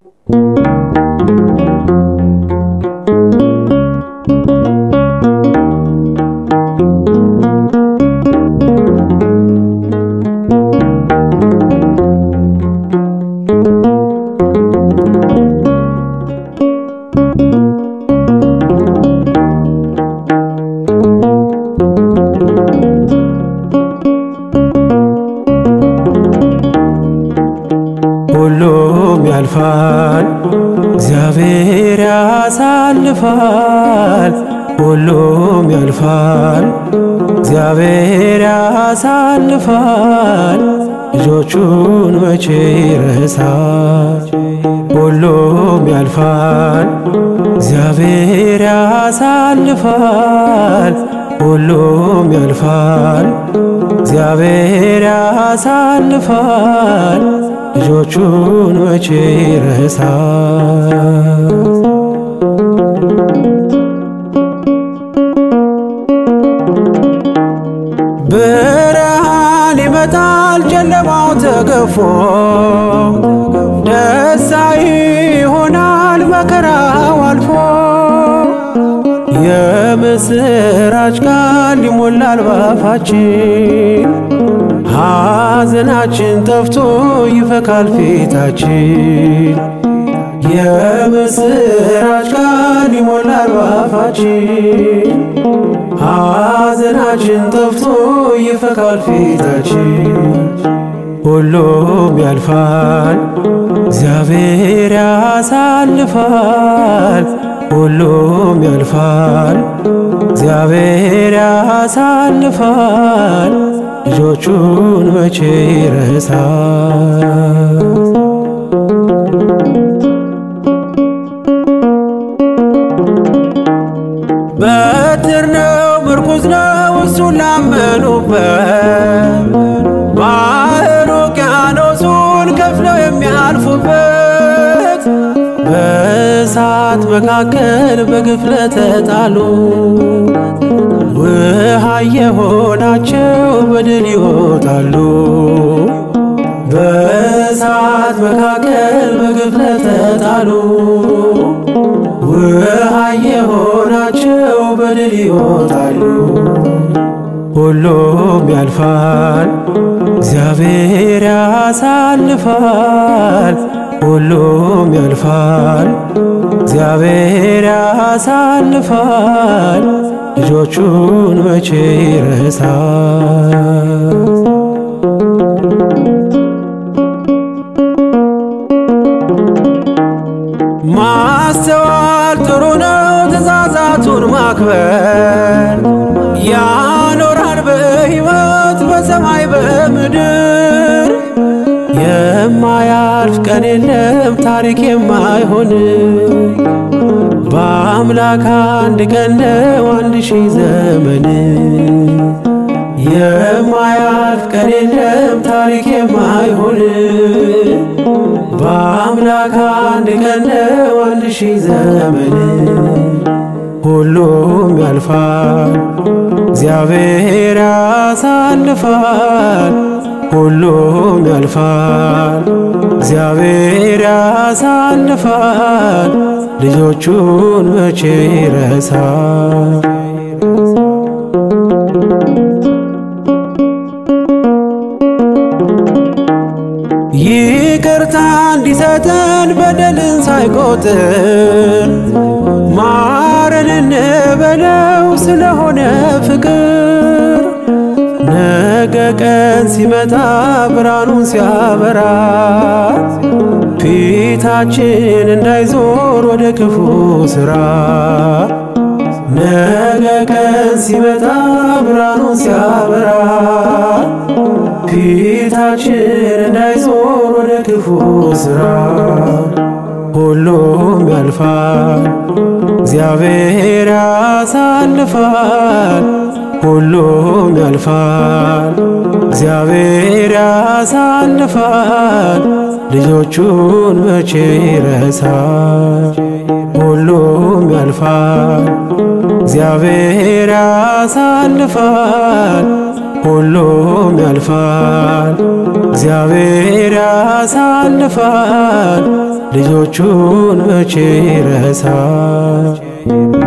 ሁሉም ያልፋል፣ እግዚአብሔር ያሳልፋል። ሁሉም ያልፋል፣ እግዚአብሔር ያሳልፋል። ልጆቹን መቼ ይረሳል? ሁሉም ያልፋል፣ እግዚአብሔር ያሳልፋል። ሁሉም ያልፋል፣ እግዚአብሔር ያሳልፋል። ልጆቹን መቼ ይረሳል? ብርሃን ይመጣል ጨለማው ተገፎ ደስታ ይሆናል መከራው አልፎ የምስራች ቃል ይሞላል ባፋችን ሐዘናችን ጠፍቶ ይፈካል ፊታችን የምስራች ቃል ይሞላል ባፋችን ሐዘናችን ጠፍቶ ይፈካል ፊታችን ሁሉም ያልፋል እግዚአብሔር ያሳልፋል ሁሉም ያልፋል እግዚአብሔር ያሳልፋል ልጆቹን መቼ ይረሳል? በትር ነው ምርኩዝ ነው እሱን ላመኑበት ባህር ውቅያኖሱን ከፍለው የሚያልፉበት በእሳት መካከል በግፍ ለተጣሉ ውሃ የሆናቸው በድል ይወጣሉ። በእሳት መካከል በግፍ ለተጣሉ ውሃ የሆናቸው በድል ይወጣሉ። ሁሉም ያልፋል፣ እግዚአብሔር ያሳልፋል። ሁሉም ያልፋል፣ እግዚአብሔር ያሳልፋል። ልጆቹን መቼ ይረሳል? ማስተዋል ጥሩ ነው፣ ትእዛዛቱን ማክበር ያኖራል በሕይወት በሰማይ በምድር። የማያልፍ ቀን የለም ታሪክ የማይሆን በአምላክ አንድ ቀን ነው አንድ ሺህ ዘመን። የማያልፍ ቀን የለም ታሪክ የማይሆን በአምላክ አንድ ቀን ነው አንድ ሺህ ዘመን። ሁሉም ያልፋል፣ እግዚአብሔር ያሳልፋል። ሁሉም ያልፋል፣ እግዚአብሔር ያሳልፋል። ልጆቹን መቼ ይረሳል? ይቅርታ እንዲሰጠን በደልን ሳይቆጥር ማረን እንበለው ስለሆነ ፍቅር ነገ ቀን ሲመጣ ብርሃኑን ሲያበራ ፊታችን እንዳይዞር ወደ ክፉ ሥራ ነገ ቀን ሲመጣ ብርሃኑን ሲያበራ ፊታችን እንዳይዞር ወደ ክፉ ሥራ ሁሉም ያልፋል፣ እግዚአብሔር ያሳልፋል። ሁሉም ያልፋል፣ እግዚአብሔር ያሳልፋል። ልጆቹን መቼ ይረሳል? ሁሉም ያልፋል፣ እግዚአብሔር ያሳልፋል። ሁሉም ያልፋል፣ እግዚአብሔር ያሳልፋል። ልጆቹን መቼ ረሳ